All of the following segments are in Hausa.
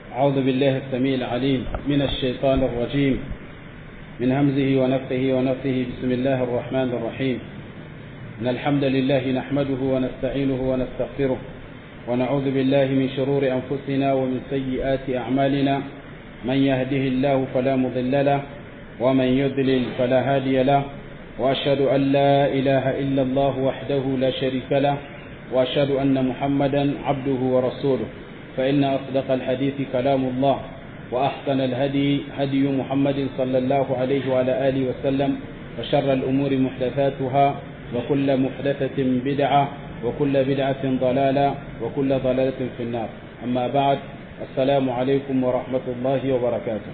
أعوذ بالله السميع العليم من الشيطان الرجيم من همزه ونفخه ونفثه بسم الله الرحمن الرحيم إن الحمد لله نحمده ونستعينه ونستغفره ونعوذ بالله من شرور أنفسنا ومن سيئات أعمالنا من يهده الله فلا مضل له ومن يضلل فلا هادي له وأشهد أن لا إله إلا الله وحده لا شريك له وأشهد أن محمدا عبده ورسوله فإن أصدق الحديث كلام الله وأحسن الهدي هدي محمد صلى الله عليه وعلى آله وسلم وشر الأمور محدثاتها وكل محدثة بدعة وكل بدعة ضلالة وكل ضلالة في النار أما بعد السلام عليكم ورحمة الله وبركاته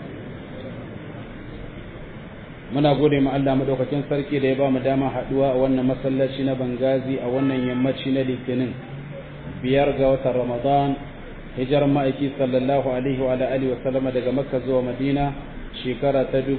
muna gode ma Allah madaukakin sarki da ya ba mu dama haduwa a wannan masallaci na Bangazi a wannan yammaci na Litinin biyar ga watan Ramadan hijirar ma'aiki sallallahu alaihi wa alihi wa sallama daga Makka zuwa Madina shekara ta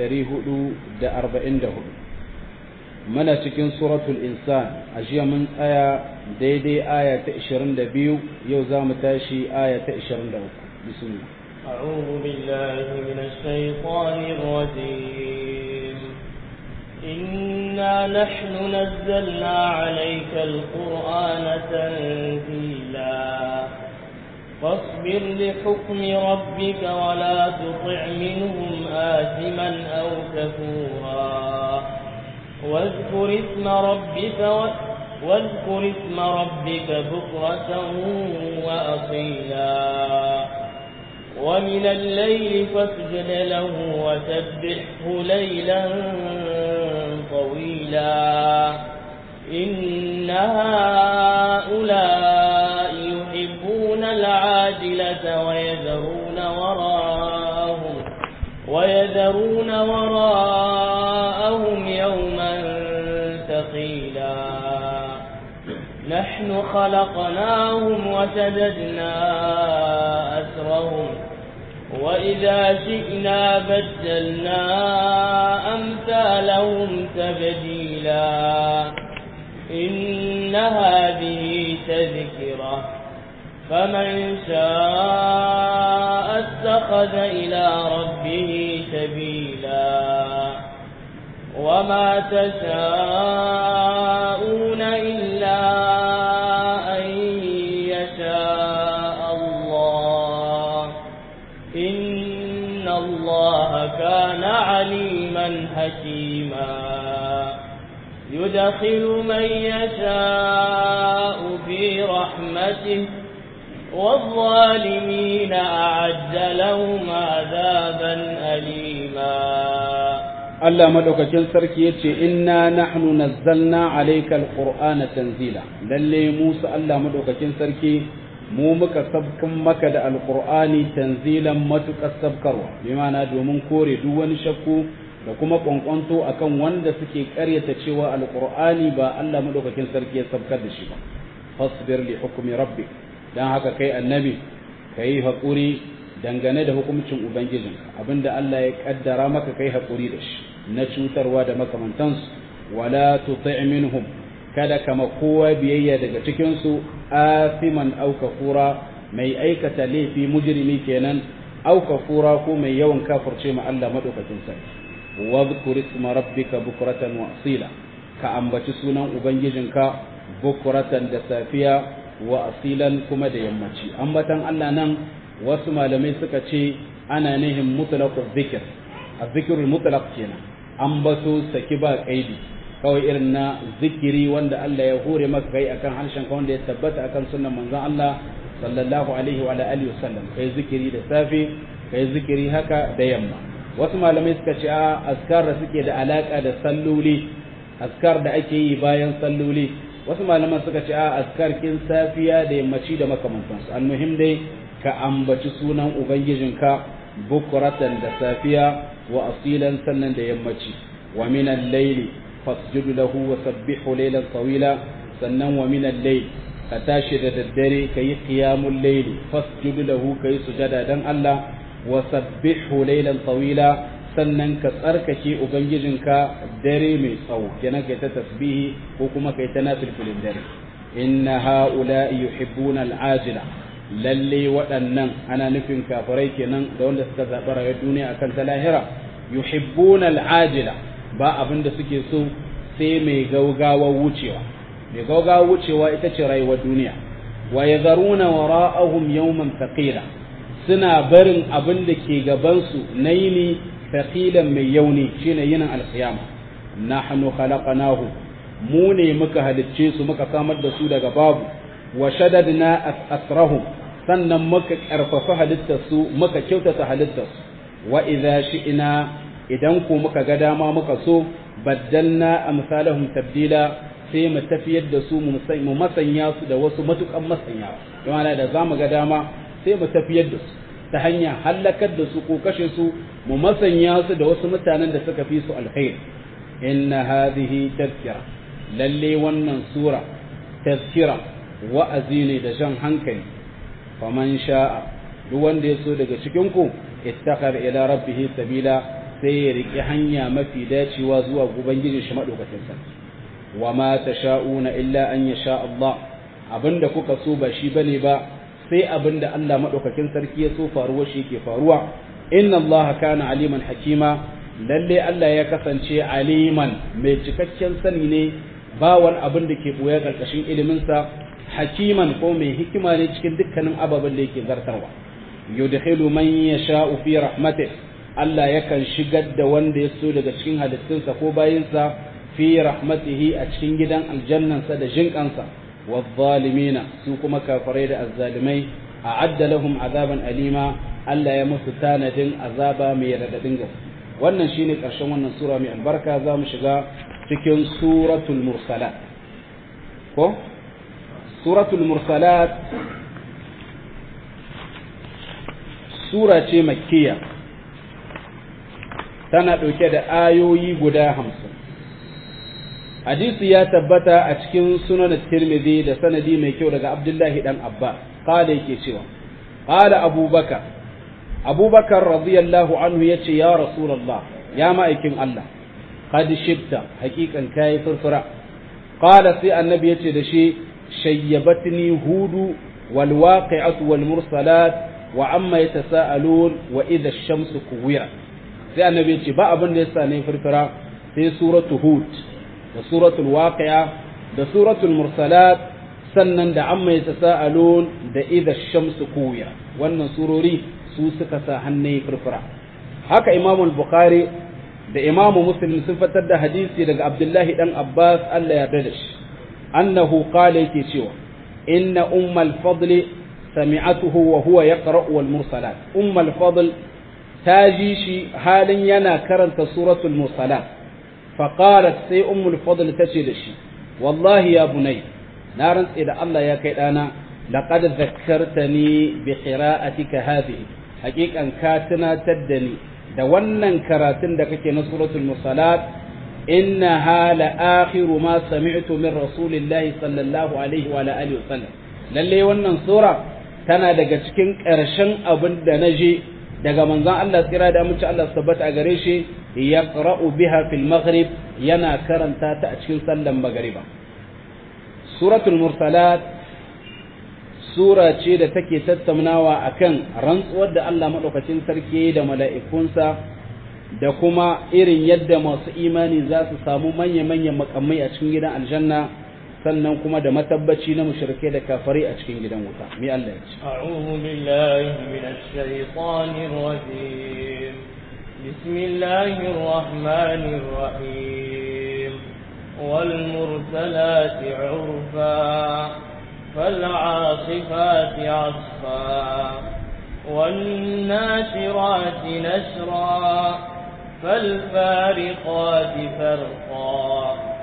1444 muna cikin suratul insan a jiya mun tsaya daidai aya ta 22 yau za mu tashi aya ta 23 bismillah أعوذ بالله من الشيطان الرجيم إنا نحن نزلنا عليك القرآن تنزيلا فاصبر لحكم ربك ولا تطع منهم آثما أو كفورا واذكر اسم ربك و... واذكر اسم ربك بكرة وأصيلا ومن الليل فاسجد له وسبحه ليلا طويلا إن هؤلاء يحبون العاجلة ويذرون وراءهم ويذرون وراءهم يوما ثقيلا نحن خلقناهم وشددنا أسرهم وإذا شئنا بدلنا أمثالهم تبديلا إن هذه تذكرة فمن شاء اتخذ إلى ربه سبيلا وما تشاءون إلا أن يشاء الله إن الله كان عليما حكيما يدخل من يشاء في رحمته والظالمين أعد لهم عذابا أليما Allah madaukakin sarki yace inna nahnu nazzalna alayka alqur'ana tanzila lalle Musa Allah madaukakin sarki mu muka sabkan maka da alqur'ani tanzilan matukar sabkarwa bi ma'ana domin kore duk wani shakku da kuma kwankwanto akan wanda suke karyata cewa alqur'ani ba Allah madaukakin sarki ya sabkar da shi ba fasbir li hukmi rabbik dan haka kai annabi kai hakuri dangane da hukuncin ubangijinka abinda Allah ya kaddara maka kai hakuri da shi na cutarwa da makamantansu wala tuti' minhum kada kama kowa biyayya daga cikin su asiman aw kafura mai aikata laifi mujrimi kenan aw kafura ko mai yawan kafirce ma Allah madaukakin sarki wadhkur isma rabbika bukratan wa asila ka ambaci sunan ubangijinka bukratan da safiya wa asilan kuma da yammaci ambatan Allah nan wasu malamai suka ce ana nihin mutlaqu dhikr az-zikrul mutlaq kenan ambato saki ba kaidi kawai irin na zikiri wanda Allah ya hore maka kai akan harshen ka wanda ya tabbata akan sunnan manzon Allah sallallahu alaihi wa alihi wasallam kai zikiri da safe kai zikiri haka da yamma wasu malamai suka ce a askar da suke da alaka da salloli askar da ake yi bayan salloli wasu malaman suka ce a askar kin safiya da yammaci da makamantansu almuhim dai ka ambaci sunan ubangijinka bukuratan da safiya wa asilan sannan da yammaci wa min al-layli fasjud lahu wa sabbihu laylan tawila sannan wa min al-layl ka tashi da daddare kayi qiyamul layli fasjud lahu kayi sujada dan Allah wa sabbihu laylan tawila sannan ka tsarkake ubangijinka dare mai tsawo kenan kai ta tasbihi ko kuma kai ta nafilfilin dare inna haula'i yuhibbuna al'ajila lalle waɗannan ana nufin kafirai kenan da wanda suka zaɓi rayuwar duniya akan ta lahira yuhibbuna al'ajila ba abin da suke so sai mai gaugawa wucewa mai gaugawa wucewa ita ce rayuwar duniya wa yadharuna wara'ahum yawman thaqila suna barin abin da ke gaban su na yini thaqilan mai yauni shine yinin alqiyama nahnu khalaqnahum mu ne muka halicce su muka samar da su daga babu wa shadadna asrahum sannan muka karfafa halittar su muka kyautata halittar su wa idza shi'na idan ku muka ga dama muka so baddalna amsalahum tabdila sai mu tafiyar da su mu masanya su da wasu matukan masanya don da zamu ga dama sai mu tafiyar da su ta hanya halakar da su ko kashe su mu masanya su da wasu mutanen da suka fi su alkhair inna hadhihi tazkira lalle wannan sura tazkira wa'azi ne da jan hankali faman sha'a duk wanda ya so daga cikin ku ittakhar ila rabbih sabila sai ya riki hanya mafi dacewa zuwa ubangijin shi madaukakin sarki wa ma tasha'una illa an yasha Allah abinda kuka so ba shi bane ba sai abinda Allah madaukakin sarki ya so faruwa shi ke faruwa inna Allah kana aliman hakima lalle Allah ya kasance aliman mai cikakken sani ne ba wani abin da ke boye karkashin iliminsa hakiman ko mai hikima ne cikin dukkanin ababen da yake zartarwa yudkhilu man yasha'u fi rahmatih Allah yakan shigar da wanda ya so daga cikin halittunsa ko bayinsa fi rahmatihi a cikin gidan aljannansa da jinkansa wadh-dhalimina su kuma kafirai da azzalimai a'adda lahum azaban alima Allah ya musu tanadin azaba mai radadin gaske wannan shine karshen wannan sura mai albarka za mu shiga cikin suratul mursalat ko suratul mursalat sura ce makkiya tana ɗauke da ayoyi guda hamsin hadisi ya tabbata a cikin sunan tirmidhi da sanadi mai kyau daga abdullahi dan abba kada yake cewa qala abubakar abubakar radiyallahu anhu yace ya rasulullah ya ma'aikin allah qad shibta haqiqan kai furfura qala sai annabi yace da shi shayyabatni hudu wal waqi'atu wal mursalat wa amma yatasaalun wa idha ash-shamsu kuwirat sai annabi yace ba abin da yasa ne furfura sai suratu hud da suratul waqi'a da suratul mursalat sannan da amma yatasaalun da idha ash-shamsu kuwirat wannan surori su suka sa hannai furfura haka imamul bukhari da imamu muslim sun fitar da hadisi daga abdullahi dan abbas allah ya da shi annahu qala yake cewa inna ummal fadli sami'atuhu wa huwa yaqra'u wal mursalat ummal fadl ta ji shi halin yana karanta suratul mursalat fa qalat sai ummul fadl tace da shi wallahi ya bunay na rantse da Allah ya kai dana laqad zakkartani bi qira'atika hadhihi haqiqan ka tunatar da ni da wannan karatun da kake na suratul musalat inna hala akhiru ma sami'tu min rasulillahi sallallahu alaihi wa alihi wasallam lalle wannan sura tana daga cikin ƙarshen abin da naje daga manzon Allah tsira da amince Allah tabbata a gare shi yaqra'u biha fil maghrib yana karanta ta a cikin sallan magriba suratul mursalat sura ce da take tattaunawa akan rantsuwar da Allah maɗaukacin sarki da mala'ikunsa da kuma irin yadda masu imani za su samu manya-manyan makamai a cikin gidan aljanna sannan kuma da matabbaci na mushrike da kafari a cikin gidan wuta mi Allah ya ce a'udhu billahi minash shaitanir rajim bismillahir rahmanir rahim wal mursalati 'urfa فالعاصفات عصفا والناشرات نشرا فالفارقات فرقا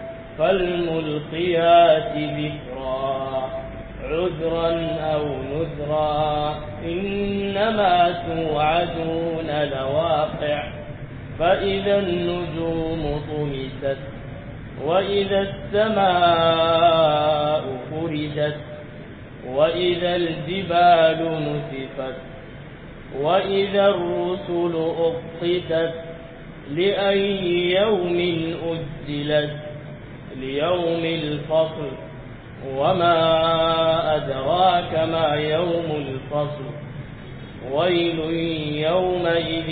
فالملقيات ذكرا عذرا أو نذرا إنما توعدون لواقع فإذا النجوم طمست وإذا السماء فرجت وإذا الجبال نسفت وإذا الرسل أقتت لأي يوم أجلت ليوم الفصل وما أدراك ما يوم الفصل ويل يومئذ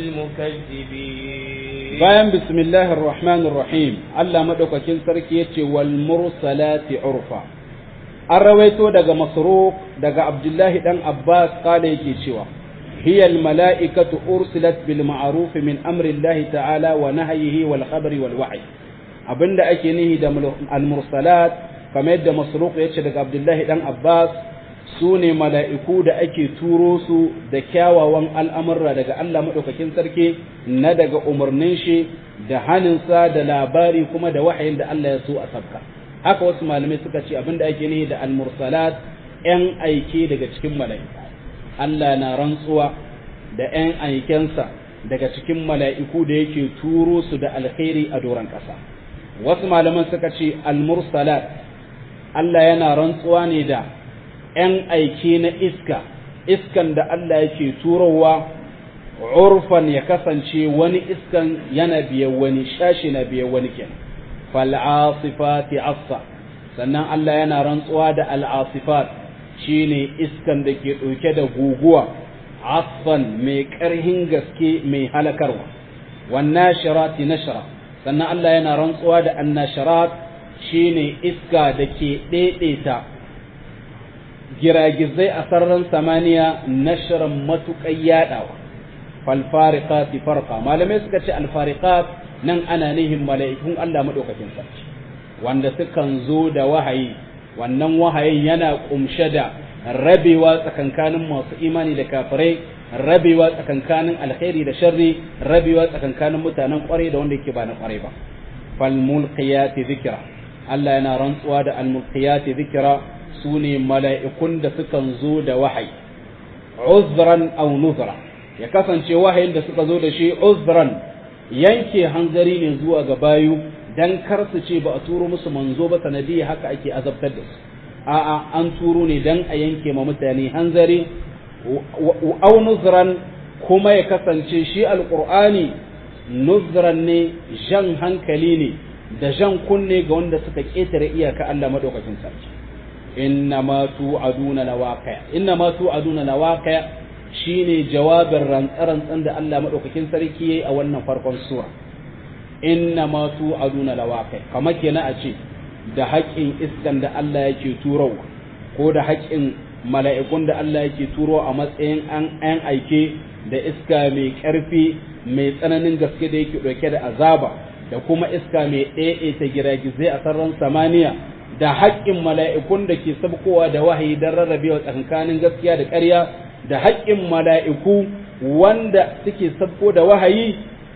للمكذبين bayan bismillahir rahmanir rahim Allah madaukakin sarki yace wal mursalati urfa an rawaito daga masruq daga abdullahi dan abbas kala yake cewa hiya al mala'ikatu ursilat bil ma'ruf min amri Allah ta'ala wa nahyihi wal khabari wal wahy abinda ake nihi da al mursalat kamar yadda masruq yace daga abdullahi dan abbas su ne mala'iku da ake turo su da kyawawan al'amurra daga Allah maɗaukakin sarki na daga umarnin shi da haninsa da labari kuma da wahayin da Allah ya so a sabka. Haka wasu malamai suka ce abinda ake ne da almursalat ‘yan aike daga cikin mala'iku. Allah na rantsuwa da ‘yan aikensa daga cikin mala'iku da yake turo su da alkhairi a doron ƙasa. Wasu malaman suka ce almursalat Allah yana rantsuwa ne da ‘yan aike na iska, iskan da Allah yake turowa, urfan ya kasance wani iskan yana biyan wani, shashi na biyan wani ken. Fal'asifati assa, sannan Allah yana rantsuwa da al'asifat shi ne iskan da ke ɗauke da guguwa, asfan mai ƙarhin gaske mai halakarwa, wannan shirati nashara, sannan Allah yana rantsuwa da annasharat shi ne iska da ke ɗaiɗaita giragizai a sararin samaniya nashirin matuƙai yaɗawa falfariqati farqa malamai suka ce alfariqat nan ana nihin mala'ikun Allah madaukakin sarki wanda sukan zo da wahayi wannan wahayin yana kumshe da rabewa tsakankanin masu imani da kafirai rabewa tsakankanin alkhairi da sharri rabewa tsakankanin mutanen kwarai da wanda yake ba na kwarai ba fal mulqiyati dhikra Allah yana rantsuwa da al mulqiyati dhikra su ne mala'ikun da sukan zo da wahayi, uzran au nuzra, ya kasance wahayin da suka zo da shi uzran yanke hanzari ne zuwa ga bayu don kar su ce ba a turo musu manzo ba sanadiyya haka ake azabtar da su. A'a an turo ne don a yanke ma mutane hanzari, au nuzran kuma ya kasance shi alƙur'ani nuzran ne jan hankali ne da jan kunne ga wanda suka ƙetare iyaka Allah maɗaukakin sarki. innama tu'aduna lawaqi innama tu'aduna lawaqi shine jawabin rantsarantsan da Allah madaukakin sarki yayi a wannan farkon sura innama tu'aduna lawaqi kamar kenan a ce da haƙƙin iskan da Allah yake turowa ko da haƙƙin mala'ikun da Allah yake turo a matsayin an an aike da iska mai ƙarfi mai tsananin gaske da yake ɗauke da azaba da kuma iska mai ɗaiɗaita giragizai a sararin samaniya da haƙƙin mala'ikun da ke sabkowa da wahayi don rarrabewa tsakankanin gaskiya da ƙarya da haƙƙin mala'iku wanda suke sabko da wahayi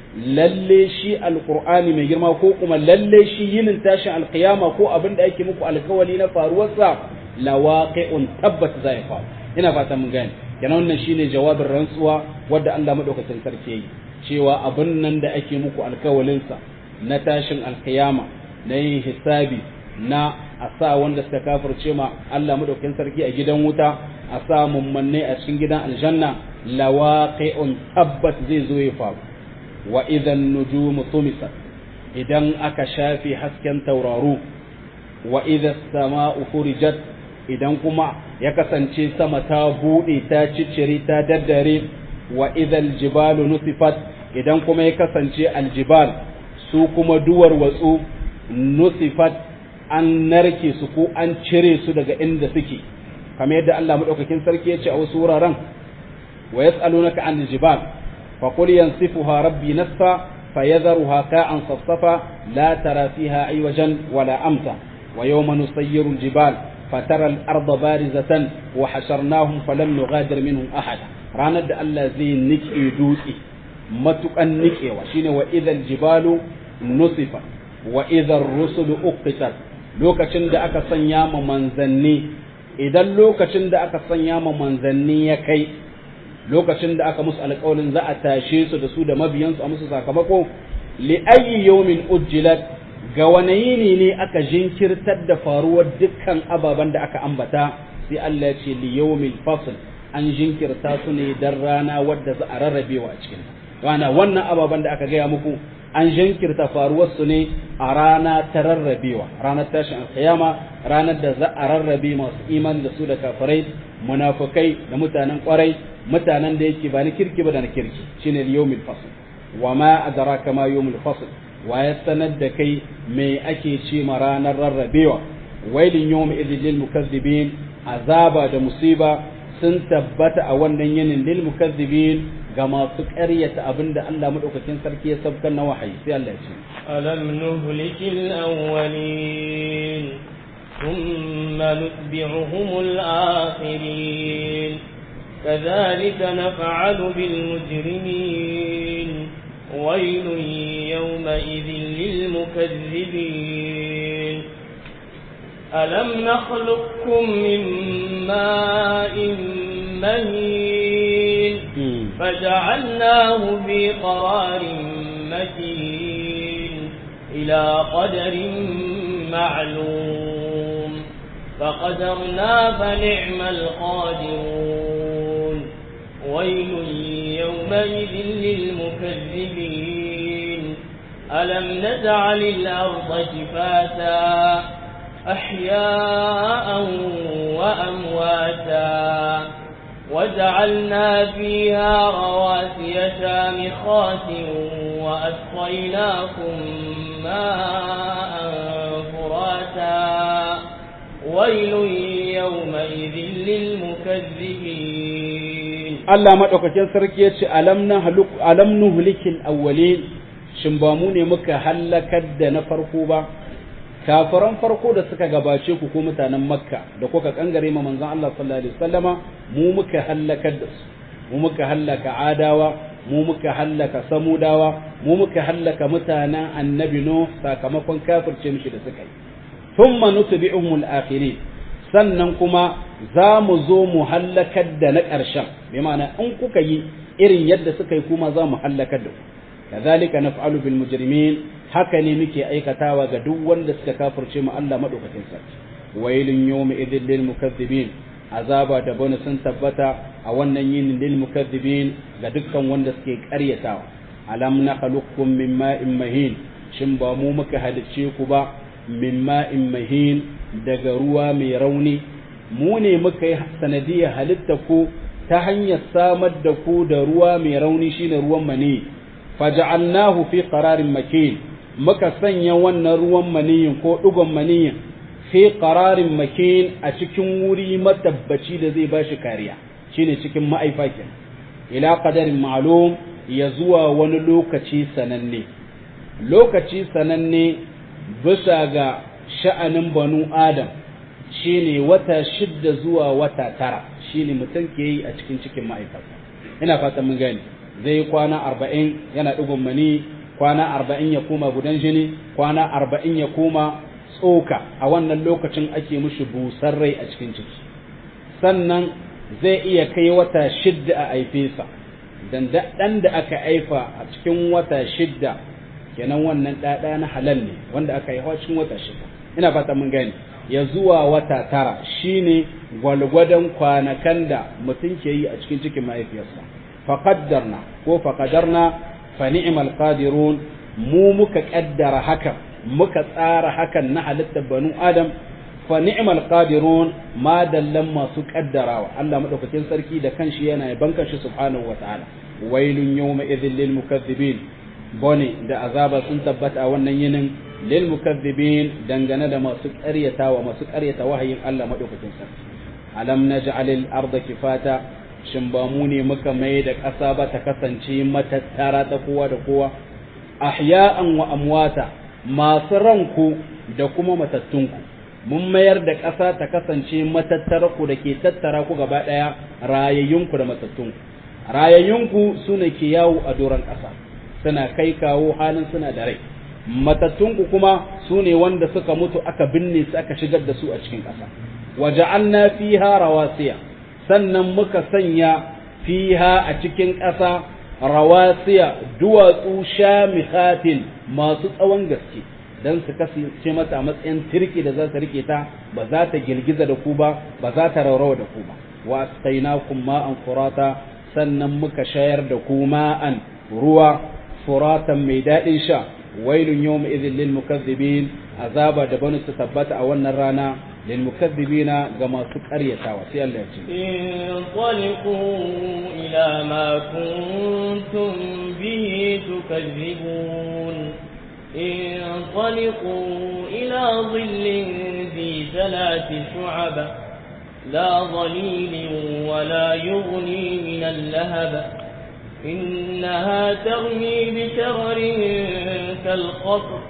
lalle shi alƙur'ani mai girma ko kuma lalle shi yinin tashin alƙiyama ko abin da ake muku alkawali na faruwarsa lawaqi'un tabbat za ya faru ina fata mun gane kenan wannan shine jawabin rantsuwa wadda Allah madaukakin sarki yayi cewa abin nan da ake muku alkawalinsa na tashin alƙiyama na yin hisabi na a sa wanda suka kafirce ma Allah madaukakin sarki a gidan wuta a sa mummanne a cikin gidan aljanna lawaqi'un tabbat zai zo ya faru wa idan nujumu tumisat idan aka shafi hasken tauraru wa idan sama'u furijat idan kuma ya kasance sama ta bude ta ciccire ta daddare wa idan jibalu nusifat idan kuma ya kasance aljibal su kuma duwar watsu nusifat an narke su ko an cire su daga inda suke kamar yadda Allah madaukakin sarki ya ce a wasu wuraren wa yas'alunaka an jibal fa qul yansifuha rabbi nasfa fayadharuha ka'an safsafa la tara fiha aywajan wala amta wa yawma nusayyiru al-jibal fatara al-arda barizatan wa hasharnahum falam nughadir minhum ahada ranar da Allah zai nike dutse matukan nikewa shine wa idhal jibalu nusifa wa idhar rusulu uqitat lokacin da aka sanya ma manzanni idan lokacin da aka sanya ma manzanni ya kai lokacin da aka musu alƙawarin za a tashe su da su da mabiyansu a musu sakamako li ayyi yawmin ujjilat ga wani yini ne aka jinkirtar da faruwar dukkan ababen da aka ambata sai Allah ya ce li yawmil fasl an jinkirta su ne dan rana wadda za a rarrabewa a cikin rana wannan ababen da aka gaya muku an jinkirta faruwarsu ne a rana ta rarrabewa ranar tashin alkiyama ranar da za a rarrabe masu iman da su da kafirai munafukai da mutanen kwarai mutanen da yake ba na kirki ba da na kirki shine yawmul fasl wa ma adraka ma yawmul fasl wa ya sanar da kai me ake ce ma ranar rarrabewa wailin yawm idhil lil mukazzibin azaba da musiba sun tabbata a wannan yinin lil mukazzibin ga masu ƙaryata abinda Allah madaukakin sarki ya sabkar na wahayi sai Allah ya ce alam nuhlikil awwalin thumma nutbi'uhumul akhirin كذلك نفعل بالمجرمين ويل يومئذ للمكذبين ألم نخلقكم من ماء مهين فجعلناه في قرار مكين إلى قدر معلوم فقدرنا فنعم القادرون ويل يومئذ للمكذبين ألم نجعل الأرض كفاتا أحياء وأمواتا وجعلنا فيها رواسي شامخات وأسقيناكم ماء فراتا ويل يومئذ للمكذبين Allah maɗaukakin sarki ya ce alam nuhlikil awwalin shin ba mu ne muka hallakar da na farko ba kafiran farko da suka gabace ku ko mutanen makka da kuka kangare ma manzon Allah sallallahu alaihi wasallama mu muka hallakar da su mu muka hallaka adawa mu muka hallaka samudawa mu muka hallaka mutanen annabi no sakamakon kafirce mishi da suka yi thumma nutbi'uhum al-akhirin sannan kuma za mu zo mu hallakar da na ƙarshen bi ma'ana in kuka yi irin yadda suka yi kuma za mu hallakar da ku kazalika naf'alu bil mujrimin haka ne muke aikatawa ga duk wanda suka kafirce mu Allah madaukakin sarki wailun yawmi idhil lil mukaththibin azaba da bani sun tabbata a wannan yinin lil mukaththibin ga dukkan wanda suke ƙaryatawa alam nakhluqukum min ma'in mahin shin ba mu muka halicce ku ba min ma'in mahin daga ruwa mai rauni mu ne muka yi sanadiyar halitta ku ta hanyar samar da ku da ruwa mai rauni shine ruwan mani faja'alnahu fi qararin makin muka sanya wannan ruwan maniyin ko dugon maniyin fi qararin makin a cikin wuri matabbaci da zai bashi kariya shine cikin ma'aifakin ila qadarin ma'lum ya zuwa wani lokaci sananne lokaci sananne bisa ga sha'anin banu adam shine wata shidda zuwa wata tara shine mutum ke yi a cikin cikin ma'aikata ina fatan mun gani zai yi kwana arba'in yana ɗigon mani kwana arba'in ya koma gudan jini kwana arba'in ya koma tsoka a wannan lokacin ake mushi busar rai a cikin ciki sannan zai iya kai wata shidda a aifesa dan ɗan da aka aifa a cikin wata shidda kenan wannan ɗaɗa na halal ne wanda aka haifa cikin wata shidda ina fata mun gani ya zuwa wata tara shine gwalgwadon kwanakan da mutum ke yi a cikin cikin mahaifiyarsa faqaddarna ko faqadarna fa ni'mal qadirun mu muka kaddara hakan muka tsara hakan na halittar banu adam fa ni'mal qadirun ma dallan masu kaddarawa Allah madaukakin sarki da kanshi yana yaban kanshi subhanahu wataala wailun yawma idhil lil mukaththibin bone da azaba sun tabbata a wannan yinin lil mukaththibin dangane da masu ƙaryatawa masu ƙaryata wahayin Allah madaukakin sarki alam naj'alil arda kifata shin ba mu ne muka mai da ƙasa ba ta kasance matattara ta kowa da kowa ahya'an wa amwata masu ranku da kuma matattunku mun mayar da ƙasa ta kasance matattara ku da ke tattara ku gaba ɗaya rayayyunku da matattunku rayayyunku su ne ke yawo a doron ƙasa suna kai kawo halin suna da rai matattunku kuma su ne wanda suka mutu aka binne su aka shigar da su a cikin ƙasa waja'alna fiha rawasiya sannan muka sanya fiha a cikin ƙasa rawasiya duwatsu shamikhatin masu tsawon gaske dan su kasance mata a matsayin tirki da za ta rike ta ba za ta girgiza da ku ba ba za ta raurawa da ku ba wa asqainakum ma'an furata sannan muka shayar da ku ma'an ruwa furatan mai daɗin sha wailun yawma idhil lil mukaththibin azaba da bani su tabbata a wannan rana lil mukaththibina ga masu ƙaryatawa sai Allah ya ce انطلقوا إلى ما كنتم به تكذبون انطلقوا إلى ظل ذي ثلاث شعب لا ظليل ولا يغني من اللهب إنها ترمي بشرر كالقصر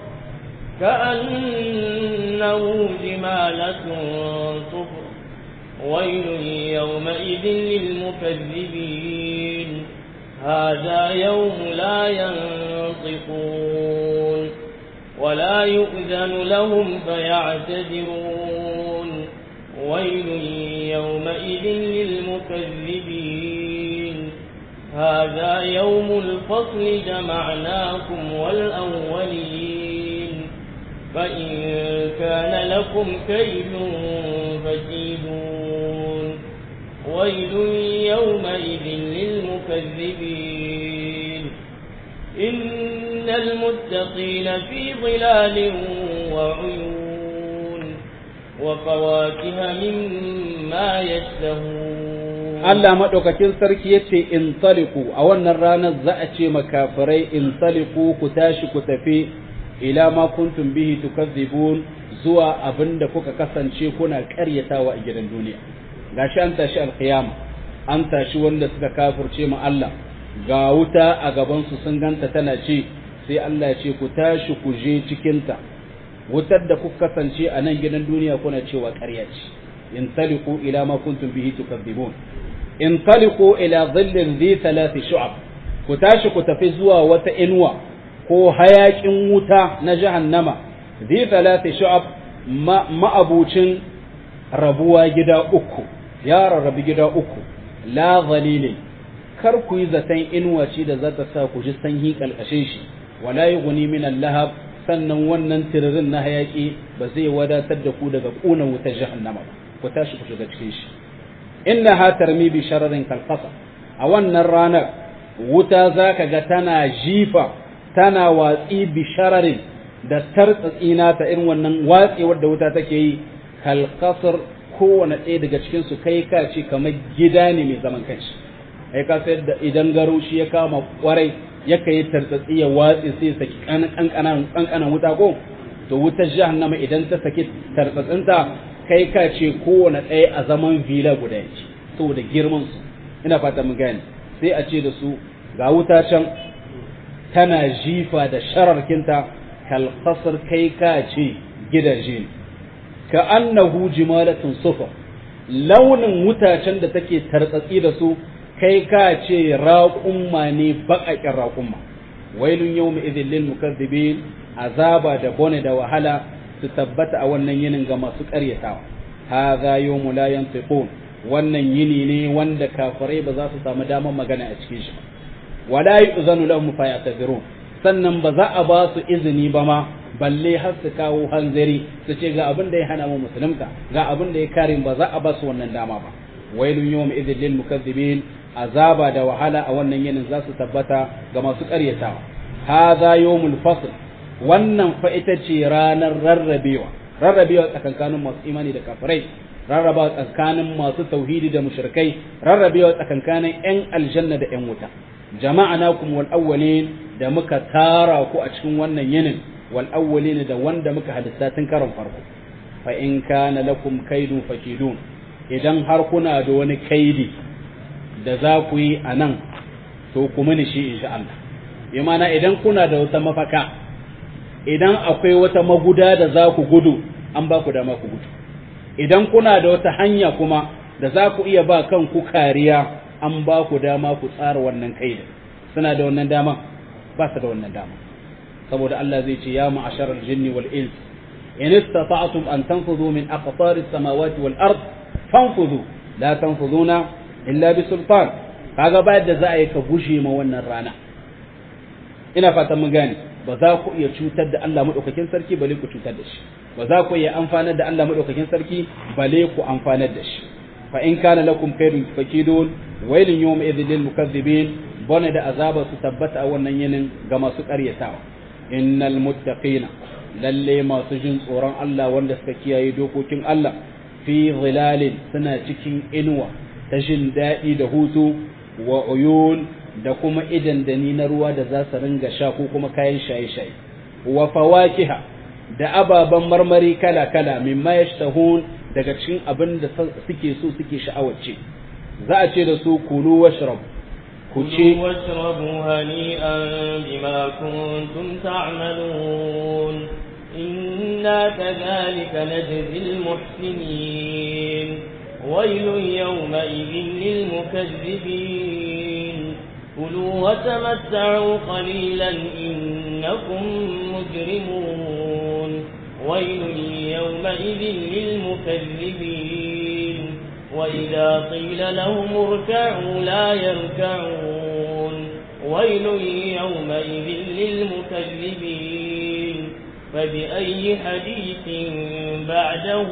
كأنه جمالة صفر ويل يومئذ للمكذبين هذا يوم لا ينطقون ولا يؤذن لهم فيعتذرون ويل يومئذ للمكذبين هذا يوم الفصل جمعناكم والأولين فإن كان لكم كيد فكيدون ويل يومئذ للمكذبين إن المتقين في ظلال وعيون وفواكه مما يشتهون Allah maɗaukakin sarki ya ce in taliku a wannan ranar za a ce makafirai in taliku ku tashi ku tafi ila ma kuntum bihi tukazzibun zuwa abin da kuka kasance kuna ƙaryatawa a gidan duniya gashi an tashi alqiyama an tashi wanda suka kafirce ma Allah ga wuta a gaban su sun ganta tana ce sai Allah ya ce ku tashi ku je cikin ta wutar da kuka kasance a nan gidan duniya kuna cewa ƙarya ce in taliku ila ma kuntum bihi tukazzibun intaliqu ila dhillin dhi thalathi shu'ab ku tashi ku tafi zuwa wata inuwa ko hayakin wuta na jahannama dhi thalathi shu'ab ma'abucin rabuwa gida uku ya rarrabi gida uku la dhalilin kar ku yi zaton inuwa ce da za ta sa ku ji sanyi kalkashin shi wala yughni min al-lahab sannan wannan tiririn na hayaki ba zai wadatar da ku daga kuna wutar jahannama ba ku tashi ku shiga cikin shi innaha tarmi bi shararin kalqasa a wannan ranar wuta zaka ga tana jifa tana watsi bi shararin da tartsatsina ta irin wannan watsewar da wuta take yi kalqasar kowane ɗaya daga cikin su kai ka ce kamar gida ne mai zaman kanshi ai ka sayar da idan garushi ya kama kwarai ya kai tartsatsi ya watsi sai saki kankanan kankanan wuta ko to wutar jahannama idan ta saki tartsatsinta kai ka ce kowane ɗaya a zaman vila guda yake saboda girman su ina fata mun gane sai a ce da su ga wuta can tana jifa da shararkinta kalkasar kai ka ce gidaje ne ka annahu jimalatun sufa launin wutacen da take tartsatsi da su kai ka ce raƙumma ne baƙaƙen raƙumma wailun yau mai izin lil mukazzibin azaba da bone da wahala su tabbata a wannan yinin ga masu ƙaryatawa hadha yawmu la yantiqun wannan yini ne wanda kafirai ba za su samu damar magana a cikin shi wala yu'zanu lahum fa ya'tazirun sannan ba za a ba su izini ba ma balle har su kawo hanzari su ce ga abin da ya hana mu musulunta ga abin da ya kare ba za a ba su wannan dama ba wailun yawma idhil lil mukazzibin azaba da wahala a wannan yinin za su tabbata ga masu ƙaryatawa hadha yawmul fasl wannan fa ita ce ranar rarrabewa rarrabewa tsakankanin masu imani da kafirai rarrabewa tsakanin masu tauhidi da mushrikai rarrabewa tsakankanin yan aljanna da yan wuta jama'anakum wal awwalin da muka tara ku a cikin wannan yinin wal awwalin da wanda muka halitta tun karon farko fa in kana lakum kaidun fakidun idan har kuna da wani kaidi da za ku yi a nan to ku mini shi insha Allah bi mana idan kuna da wata mafaka idan akwai wata maguda da za ku gudu an ba ku dama ku gudu idan kuna da wata hanya kuma da za ku iya ba kanku kariya an ba ku dama ku tsara wannan kaidin suna da wannan dama ba su da wannan dama saboda Allah zai ce ya ma'asharal jinni wal ins in istata'tum an tanfudhu min aqtaris samawati wal ard fanfudhu la tanfuduna illa bi sultan kaga ba da za a yi ka gushe ma wannan rana ina fatan mun gane ba za ku iya cutar da Allah madaukakin sarki bale ku cutar da shi ba za ku iya amfanar da Allah madaukakin sarki bale ku amfanar da shi fa in kana lakum kaydun fakidun wailun yawma idhil lil mukaththibin bone da azaba su tabbata a wannan yinin ga masu ƙaryatawa innal muttaqina lalle masu jin tsoron Allah wanda suka kiyaye dokokin Allah fi zilalin suna cikin inuwa ta jin daɗi da hutu wa uyun da kuma idan da ni na ruwa da za su ringa sha ko kuma kayan shaye-shaye wa fawakiha da ababen marmari kala-kala mimma yashtahun daga cikin abin da suke so suke sha'awace za a ce da su kulu washrab ku ce واشربوا هنيئا بما كنتم تعملون إنا كذلك نجزي المحسنين ويل يومئذ للمكذبين كلوا وتمتعوا قليلا إنكم مجرمون ويل يومئذ للمكذبين وإذا قيل لهم اركعوا لا يركعون ويل يومئذ للمكذبين فبأي حديث بعده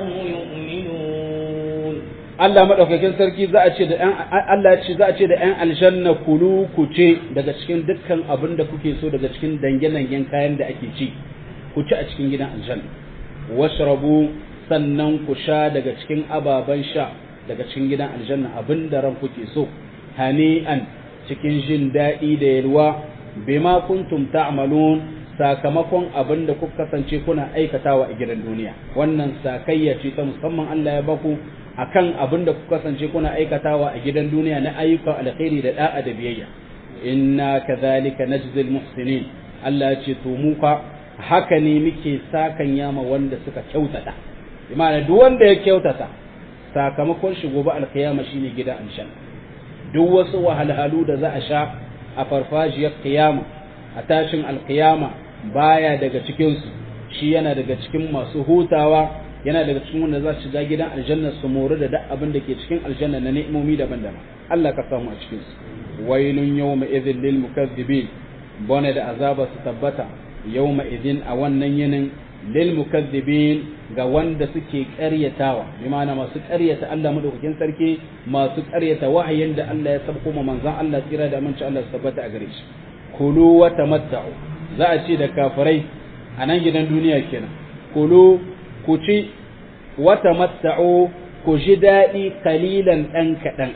يؤمنون Allah madaukakin sarki za a ce da ɗan Allah ce za a ce da ɗan aljanna kulu ku ce daga cikin dukkan abin da kuke so daga cikin dange-dangen kayan da ake ci ku ci a cikin gidan aljanna washrabu sannan ku sha daga cikin ababen sha daga cikin gidan aljanna abin da ran kuke so hani'an cikin jin daɗi da yalwa bima kuntum ta'malun sakamakon abin da kuka kasance kuna aikatawa a gidan duniya wannan sakayya ce ta musamman Allah ya baku akan abin da kuka kasance kuna aikatawa a gidan duniya na ayyukan alkhairi da da'a da biyayya inna kadhalika najzil muhsinin Allah ya ce to mu ka haka ne muke sakan yama wanda suka kyautata imana duk wanda ya kyautata sakamakon shi gobe alkiyama shine gidan aljanna duk wasu wahalhalu da za a sha a farfajiyar kiyama a tashin alkiyama baya daga cikin su shi yana daga cikin masu hutawa yana daga cikin wanda za su shiga gidan aljanna su mori da duk abin da ke cikin aljanna na ni'imomi daban-daban Allah ka samu a cikin su wailun yawma idhil lil mukaththibin bone da azaba su tabbata yawma idhin a wannan yinin lil mukaththibin ga wanda suke ƙaryatawa bi ma'ana masu ƙaryata Allah madaukakin sarki masu ƙaryata wahayin da Allah ya sabko ma manzon Allah tsira da aminci Allah su tabbata a gare shi kulu wa tamatta'u za a ce da kafirai a nan gidan duniya kenan kulu ku ci wata matta'u ku ji daɗi kalilan ɗan kaɗan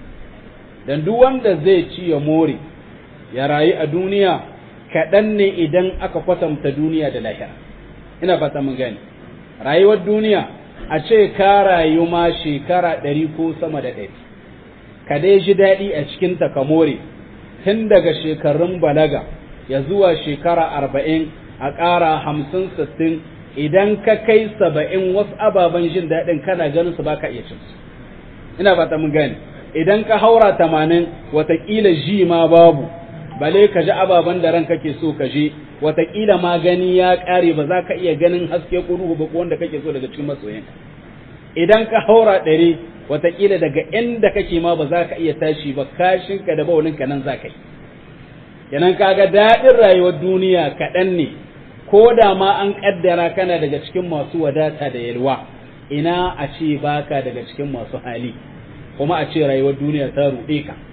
dan duk wanda zai ci ya more ya rayu a duniya kaɗan ne idan aka kwatanta duniya da lahira ina fata mun gani rayuwar duniya a ce ka rayu ma shekara ɗari ko sama da ɗari ka dai ji daɗi a cikinta ka more tun daga shekarun balaga ya zuwa shekara arba'in a ƙara hamsin sittin idan ka kai saba'in wasu ababen jin daɗin kana ganin su baka iya cin su ina fata mun gani idan ka haura tamanin watakila ji ma babu bale ka ji ababen da ran kake so ka je watakila ma gani ya ƙare ba za ka iya ganin haske kuruhu ba ko wanda kake so daga cikin masoyanka idan ka haura ɗari watakila daga inda kake ma ba za ka iya tashi ba kashinka da baulinka nan za ka yi kenan kaga daɗin rayuwar duniya kaɗan ne ko da ma an ƙaddara kana daga cikin masu wadata da yalwa ina a ce baka daga cikin masu hali kuma a ce rayuwar duniya ta ruɗe ka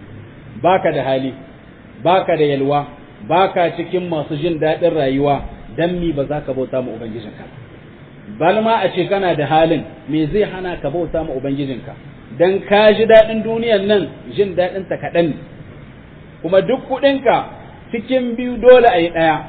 baka da hali baka da yalwa baka cikin masu jin daɗin rayuwa dan mi ba za ka bauta ma ubangijinka bal ma a ce kana da halin me zai hana ka bauta ma ubangijinka dan ka ji daɗin duniyan nan jin daɗin ta kaɗan ne kuma duk kuɗinka cikin biyu dole a yi ɗaya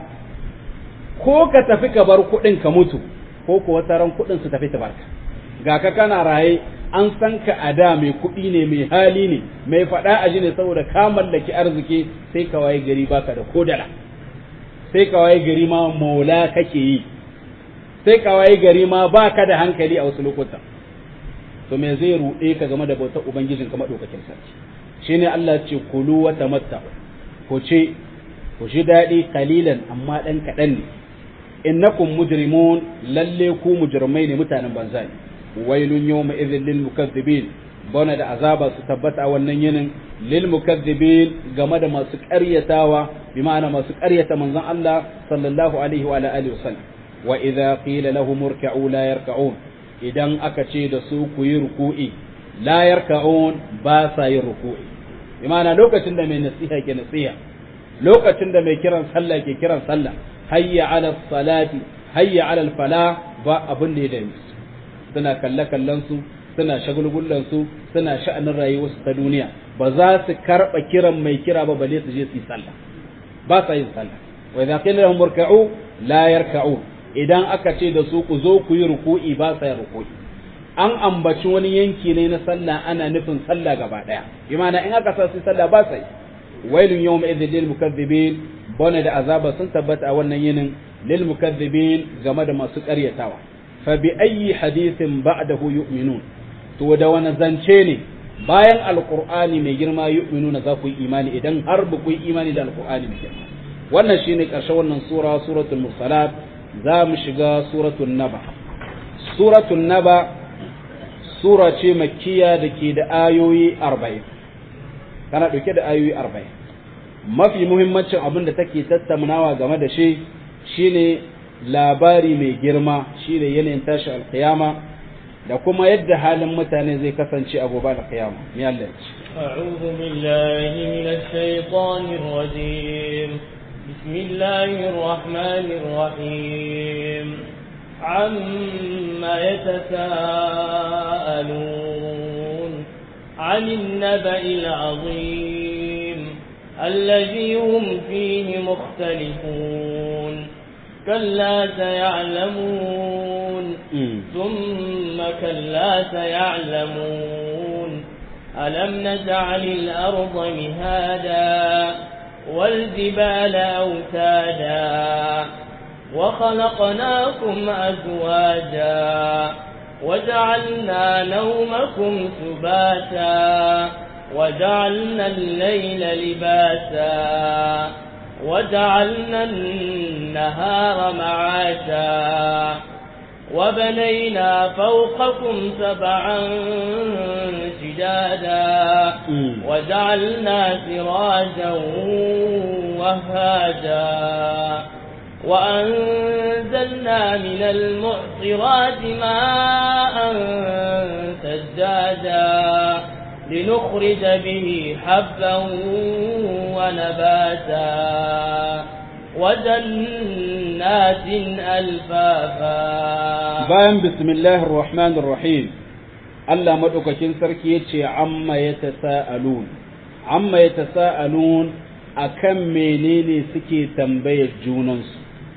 ko ka tafi ka bar kuɗin ka mutu ko kuwa taron kuɗin su tafi tabarka ga ka kana raye an san ka a da mai kuɗi ne mai hali ne mai faɗa a ji ne saboda ka mallaki arziki sai ka waye gari baka da kodala sai ka waye gari ma maula kake yi sai ka waye gari ma baka da hankali a wasu lokuta to me zai ruɗe ka game da bautar ubangijin ka madaukakin sarki shine Allah ce kulu wa tamatta ku ce ku ji daɗi kalilan amma ɗan kaɗan ne innakum mujrimun lalle ku mujrimai ne mutanen banza ne wailun yawma idhil lil mukaththibin bana da azaba su tabbata wannan yinin lil mukaththibin game da masu ƙaryatawa bi ma'ana masu ƙaryata manzon Allah sallallahu alaihi wa alihi wasallam wa idza qila lahum irka'u la yarka'un idan aka ce da su ku yi ruku'i la yarka'un ba sa yin ruku'i imana lokacin da mai nasiha ke nasiha lokacin da mai kiran sallah ke kiran sallah hayya ala salati hayya ala fala ba abin da ya dame su suna kalle kallon su suna shagulgullan su suna sha'anin rayuwarsu ta duniya ba za su karba kiran mai kira ba balle su je su yi sallah ba sa yin sallah wa idza qila lahum irka'u la yarka'u idan aka ce da su ku zo ku yi ruku'i ba sa yin ruku'i an ambaci wani yanki ne na sallah ana nufin sallah gaba daya imana in aka sa su sallah ba sa yi wailun yawma idhil lil mukaththibin bone da azaba sun tabbata a wannan yinin lil mukaththibin game da masu ƙaryatawa fa bi ayyi hadithin ba'dahu yu'minun to da wani zance ne bayan alqur'ani mai girma yu'minuna za ku yi imani idan har ba ku yi imani da alqur'ani mai girma wannan shine ƙarshen wannan sura suratul mursalat za mu shiga suratul naba suratul naba sura ce makkiya da ke da ayoyi arba'in tana ɗauke da ayoyi arba'in mafi muhimmancin abin da take tattaunawa game da shi shine labari mai girma shine yanayin tashi alkiyama da kuma yadda halin mutane zai kasance a gobe alkiyama ni Allah ya ce أعوذ بالله من الشيطان الرجيم بسم الله الرحمن الرحيم عما يتساءلون عن النبأ العظيم الذي هم فيه مختلفون كلا سيعلمون ثم كلا سيعلمون ألم نجعل الأرض مهادا والجبال أوتادا وخلقناكم أزواجا وجعلنا نومكم سباتا وجعلنا الليل لباسا وجعلنا النهار معاشا وبنينا فوقكم سبعا شدادا وجعلنا سراجا وهاجا وأنزلنا من المعصرات ماء سجادا لنخرج به حبا ونباتا وجنات ألفافا bayan bismillahir rahmanir rahim Allah madaukakin sarki yace amma yatasaalun amma yatasaalun akan menene suke tambayar junansu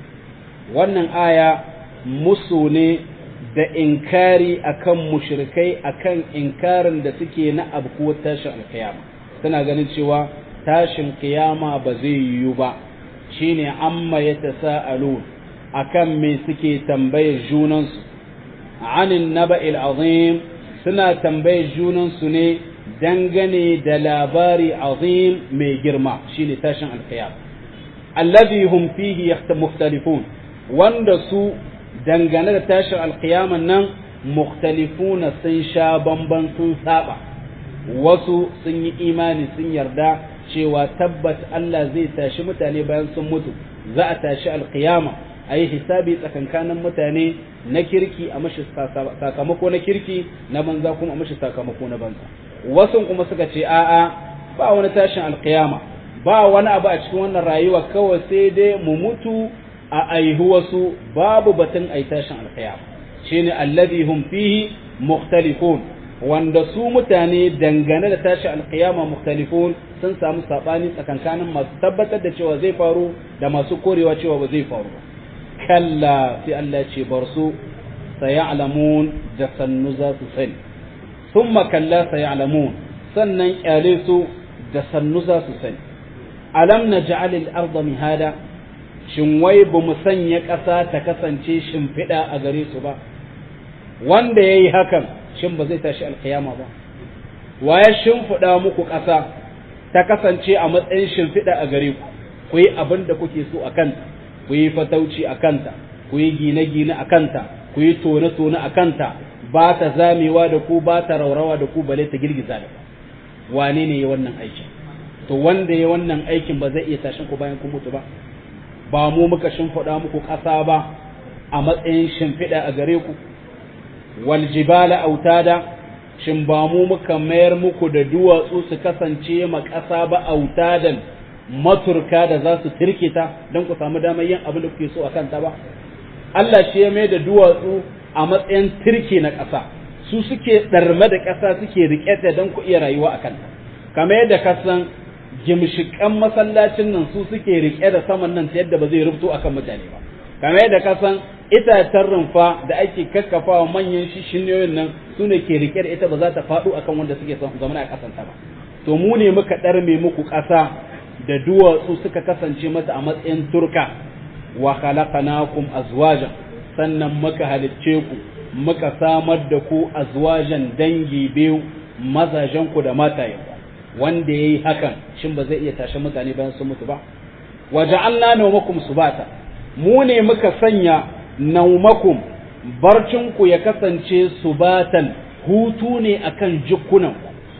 wannan aya musu ne da inkari akan mushrikai akan inkarin da suke na abkuwar tashin alkiyama suna ganin cewa tashin kiyama ba zai yiwu ba shine amma yatasaalun akan me suke tambayar junansu anin naba'il azim suna tambayar junansu ne dangane da labari azim mai girma shine tashin alkiyama allazi hum fihi mukhtalifun wanda su dangane da tashin alkiyaman nan mukhtalifuna sun sha bamban sun saba wasu sun yi imani sun yarda cewa tabbat Allah zai tashi mutane bayan sun mutu za a tashi alkiyama a yi hisabi tsakankanin mutane na kirki a mashi sakamako na kirki na banza kuma a mashi sakamako na banza wasu kuma suka ce a'a ba wani tashin alkiyama ba wani abu a cikin wannan rayuwa kawai sai dai mu mutu a aihu wasu babu batun ai tashin alkiyama shine alladhi hum fihi mukhtalifun wanda su mutane dangane da tashi alkiyama mukhtalifun sun samu sabani tsakankanin masu tabbatar da cewa zai faru da masu korewa cewa ba zai faru ba kalla sai Allah ce bar su sayalamun da sannu za su sani thumma kalla sayalamun sannan kyale su da sannu za su sani alam naj'al al-ardha mihada shin wai ba mu sanya ƙasa ta kasance shimfiɗa a gare su ba wanda yayi hakan shin ba zai tashi alkiyama ba wa ya shimfiɗa muku ƙasa ta kasance a matsayin shimfiɗa a gare ku ku yi abin da kuke so a kanta ku yi fatauci a kanta ku yi gine-gine a kanta ku yi tone-tone a kanta ba ta zamewa da ku ba ta raurawa da ku bale ta girgiza da ku wane ne ya wannan aikin to wanda ya wannan aikin ba zai iya tashin ku bayan kun mutu ba ba mu muka shimfiɗa muku ƙasa ba a matsayin shimfiɗa a gare ku wal jibala autada shin ba mu muka mayar muku da duwatsu su kasance ma ƙasa ba autadan maturka da za su tirkita don ku samu damar yin abin da kuke so a kanta ba Allah shi ya mai da duwatsu a matsayin tirki na ƙasa su suke ɗarme da ƙasa suke riƙe ta don ku iya rayuwa a kanta kamar yadda ka san gimshiƙan masallacin nan su suke riƙe da saman nan ta yadda ba zai rubuto akan mutane ba kamar yadda ka san itacen rumfa da ake kakkafawa manyan shishinyoyin nan su ne ke riƙe da ita ba za ta faɗo akan wanda suke zama a ƙasanta ba to mu ne muka ɗarme muku ƙasa da duwatsu suka kasance mata a matsayin turka wa khalaqnakum azwajan sannan muka halicce ku muka samar da ku azwajan dangi biyu mazajen ku da matayen wanda yayi hakan shin ba zai iya tashi mutane bayan sun mutu ba waja'alna nawmakum subata mu ne muka sanya naumakum barcin ku ya kasance subatan hutu ne akan jikunan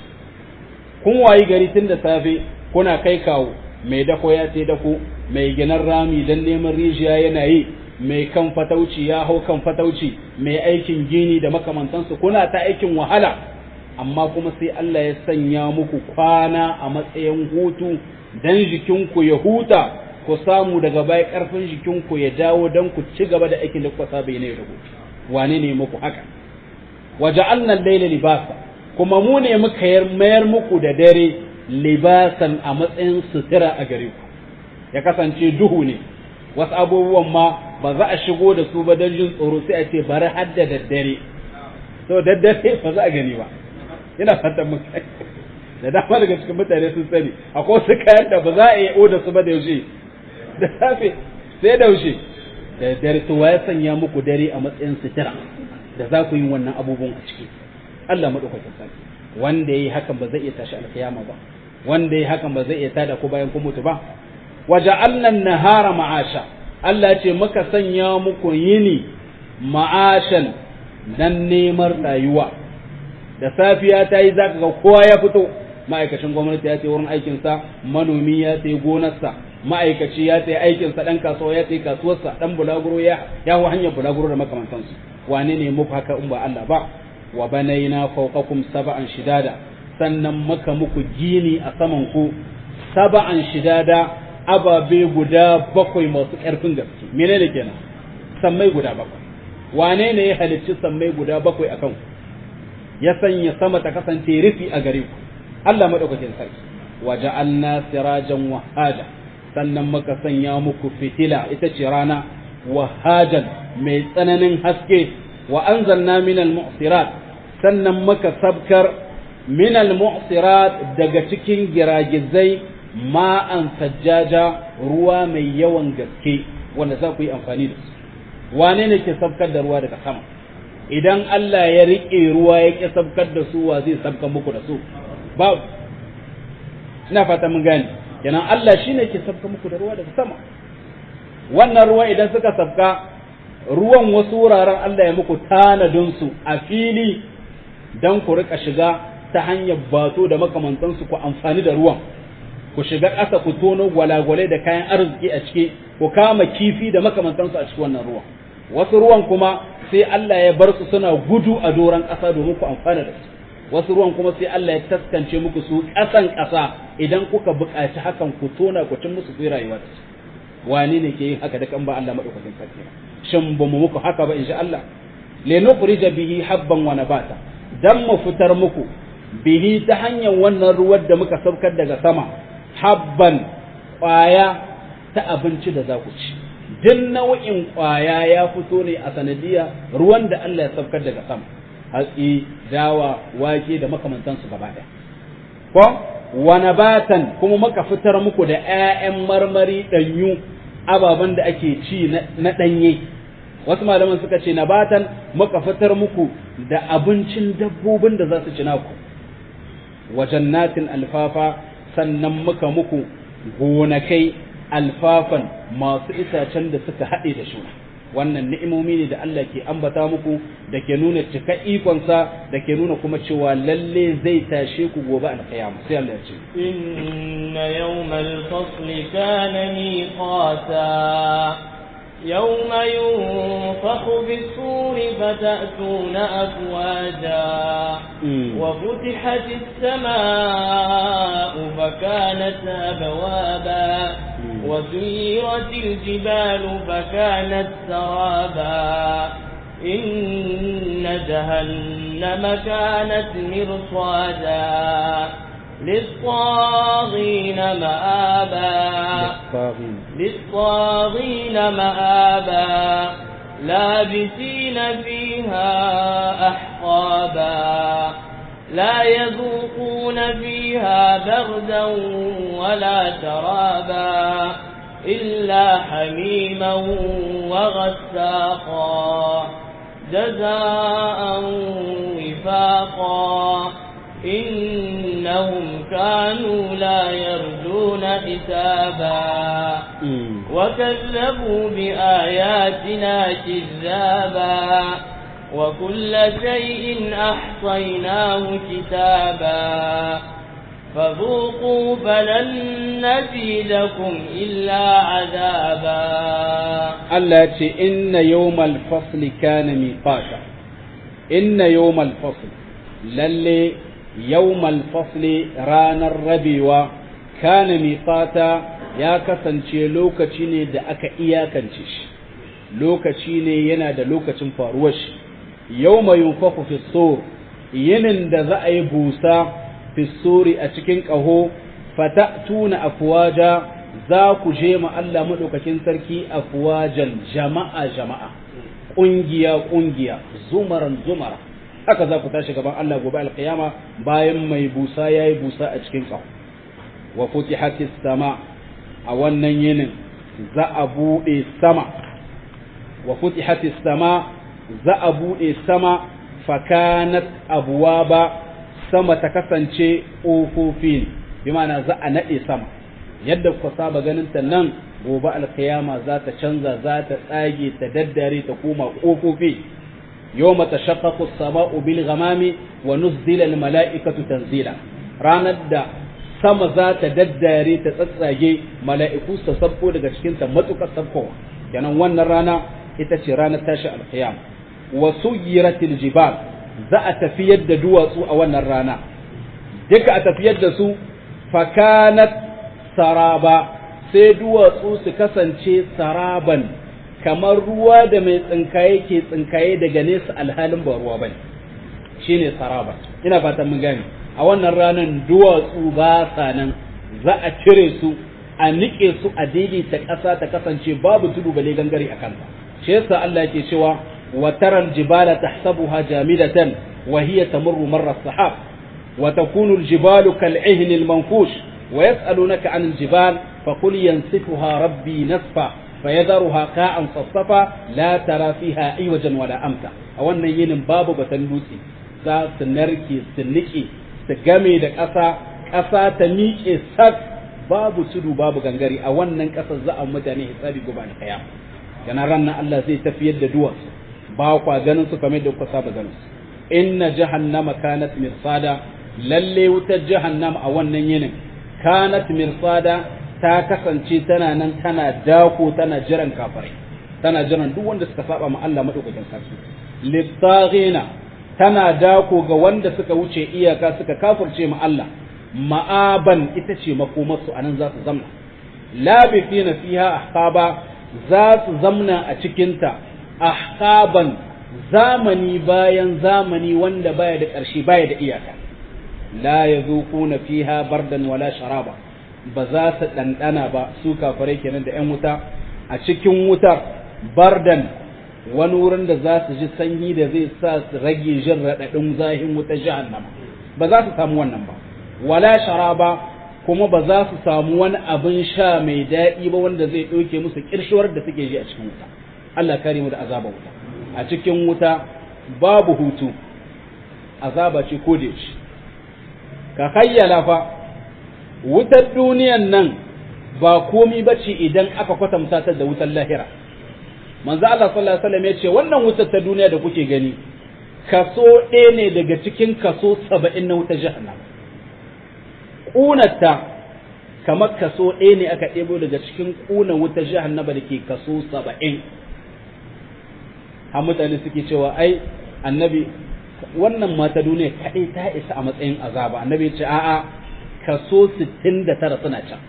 kun wayi gari tun da safe kuna kai kawo mai dako ya ce dako mai ginan rami don neman rijiya yana yi mai kan fatauci ya hau kan fatauci mai aikin gini da makamantansu kuna ta aikin wahala amma kuma sai Allah ya sanya muku kwana a matsayin hutu dan jikinku ya huta ku samu daga baya karfin jikinku ya dawo dan ku ci gaba da aikin da kuka saba ne da wane ne muku haka waja'alna al-layla libasa kuma mu ne muka mayar muku da dare libasan a matsayin sutura a gare ku ya kasance duhu ne wasu abubuwan ma ba za a shigo da su ba don jin tsoro sai a ce bari har da daddare to daddare ba za a gani ba ina fatan mun da dama daga cikin mutane sun sani akwai wasu kayan da ba za a iya oda su ba da yaushe da safe sai da yaushe da dare to ya sanya muku dare a matsayin sutura da za ku yi wannan abubuwan a ciki Allah madaukakin sarki wanda yayi hakan ba zai iya tashi alkiyama ba wanda yayi hakan ba zai iya tada ku bayan kun mutu ba waja'alna an-nahara ma'asha Allah ce muka sanya muku yini ma'ashan dan neman rayuwa da safiya ta yi zaka ga kowa ya fito ma'aikacin gwamnati ya ce wurin aikinsa manomi ya ce gonarsa ma'aikaci ya ce aikinsa dan kasuwa ya ce kasuwarsa dan bulaguro ya ya hanyar bulaguro da makamantansu wane ne muku haka in ba Allah ba wa banaina fawqakum sab'an shidada sannan maka muku gini a saman ku sab'an shidada ababe guda bakwai masu ƙarfin gaske menene kenan sammai guda bakwai wane ne ya halicci sammai guda bakwai akan ku ya sanya sama ta kasance rufi a gare ku Allah madaukakin sarki wa ja'alna sirajan wahaja sannan muka sanya muku fitila ita ce rana wahajan mai tsananin haske wa anzalna minal mu'sirat sannan muka sabkar minal mu'sirat daga cikin giragizai ma'an sajjaja ruwa mai yawan gaske wanda za ku yi amfani da su wane ne ke sabkar da ruwa daga sama idan Allah ya riƙe ruwa ya ƙi sabkar da su wa zai sabkar muku da su ba ina fata mun gane kenan Allah shine ke sabkar muku da ruwa daga sama wannan ruwa idan suka sabka ruwan wasu wuraren Allah ya muku tanadin su a fili dan ku rika shiga ta hanyar bato da makamantansu ku amfani da ruwan ku shiga ƙasa ku tono gwalagwalai da kayan arziki a ciki ku kama kifi da makamantansu a cikin wannan ruwan wasu ruwan kuma sai Allah ya bar su suna gudu a doron ƙasa domin ku amfana da su wasu ruwan kuma sai Allah ya taskance muku su ƙasan ƙasa idan kuka buƙaci hakan ku tona ku cin musu ku rayuwa da su wani ne ke yin haka da kan ba Allah madaukakin sarki shin ba mu muku haka ba insha Allah le nukhrija bihi habban wa nabata dan mu fitar muku bihi ta hanyar wannan ruwan da muka saukar daga sama habban ƙwaya ta abinci da za ku ci duk nau'in ƙwaya ya fito ne a sanadiya ruwan da Allah ya saukar daga sama hatsi dawa wake da makamantansu gaba ɗaya ko wa nabatan kuma muka fitar muku da 'ya'yan marmari ɗanyu ababen da ake ci na ɗanye wasu malaman suka ce nabatan muka fitar muku da abincin dabbobin da za su ci naku wa jannatin alfafa sannan muka muku gonakai alfafan masu itacen da suka haɗe da shuna wannan ni'imomi ne da Allah ke ambata muku da ke nuna cika ikonsa da ke nuna kuma cewa lalle zai tashe ku gobe alkiyama sai Allah ya ce inna yawmal fasli kana miqata يوم ينفخ في الصور فتأتون أفواجا وفتحت السماء فكانت أبوابا وسيرت الجبال فكانت سرابا إن جهنم كانت مرصادا للطاغين مآبا للطاغين مآبا لابسين فيها أحقابا لا يذوقون فيها بردا ولا شرابا إلا حميما وغساقا جزاء وفاقا إنهم كانوا لا يرجون حسابا وكذبوا بآياتنا كذابا وكل شيء أحصيناه كتابا فذوقوا فلن نزيدكم إلا عذابا التي إن يوم الفصل كان ميقاتا إن يوم الفصل للي يوم الفصل رانا الربيوة كان ميقاتا ya kasance lokaci ne da aka iyakance shi lokaci ne yana da lokacin faruwar shi yau mai yunfaku fi yinin da za a yi busa fi a cikin ƙaho fata tuna afuwaja za ku je ma Allah maɗaukakin sarki afuwajan jama'a jama'a ƙungiya ƙungiya zumaran zumara haka za ku tashi gaban Allah gobe alƙiyama bayan mai busa ya yi busa a cikin ƙaho wa futihatis sama a wannan yinin za a buɗe sama wa futihati sama za a buɗe sama fakanat abuwa ba sama ta kasance ƙofofi bi ma'ana za a naɗe sama yadda ku saba ganin ta nan gobe alkiyama za ta canza za ta tsage ta daddare ta koma ƙofofi yau mata shakkaku sama'u bil ghamami wa nuzdila al mala'ikatu tanzila ranar da sama za ta daddare ta tsatsage mala'iku su sabko daga cikinta matuƙar sabkowa kenan wannan rana ita ce ranar tashi alkiyam wa suyiratil jibal za a tafiyar da duwatsu a wannan rana duka a tafiyar da su fakanat saraba sai duwatsu su kasance saraban kamar ruwa da mai tsinkaye ke tsinkaye daga nesa alhalin ba ruwa bane shine saraba ina fatan mun gane a wannan ranar duwatsu ba sa nan za a cire su a niƙe su a daidaita ƙasa ta kasance babu tudu bale gangare a kanta shi yasa Allah yake cewa wa taral jibala tahsabuha jamidatan wa hiya tamurru marra sahab wa takunu al-jibalu kal-ihn al-manfush wa yas'alunaka 'an al-jibal faqul yansifuha rabbi nasfa fayadharuha ka'an safsafa la tara fiha iwajan wala amta a wannan yinin babu batan dutse za su narke su niƙe su game da ƙasa ƙasa ta miƙe sak babu tudu babu gangare a wannan ƙasar za a mutane hisabi gobe da kaya yana ranar Allah zai tafiyar da duwatsu ba kwa ganin su kamar da kuka saba ganin su inna jahannama kanat mirsada lalle wutar jahannama a wannan yinin kanat mirsada ta kasance tana nan tana dako tana jiran kafirai tana jiran duk wanda suka saba ma Allah madaukakin sarki littaghina tana dako ga wanda suka wuce iyaka suka kafirce ma Allah ma'aban ita ce makomarsu a nan za su zamna labithina fiha ahqaba za su zamna a cikinta ahqaban zamani bayan zamani wanda baya da ƙarshe baya da iyaka la yazuquna fiha bardan wala sharaba ba za su ɗanɗana ba su kafirai kenan da ‘yan wuta a cikin wutar bardan wani wurin da za su ji sanyi da zai sa su rage jin raɗaɗin zahin wutar jahannama ba za su samu wannan ba wala sharaba kuma ba za su samu wani abin sha mai daɗi ba wanda zai ɗauke musu ƙirshuwar da suke ji a cikin wuta Allah kare mu da azaba wuta a cikin wuta babu hutu azaba ce ko da yaushe ka hayyala fa wutar duniyan nan ba komi ba ce idan aka kwatanta ta da wutar lahira manzo Allah sallallahu alaihi wasallam ya ce wannan wutar ta duniya da kuke gani kaso ɗaya ne daga cikin kaso saba'in na wutar jahannam ƙunarta kamar kaso ɗaya ne aka ɗebo daga cikin ƙuna wuta jahannama da ke kaso saba'in har mutane suke cewa ai annabi wannan mata duniya kaɗai ta isa a matsayin azaba annabi ce a'a kaso sittin da tara suna can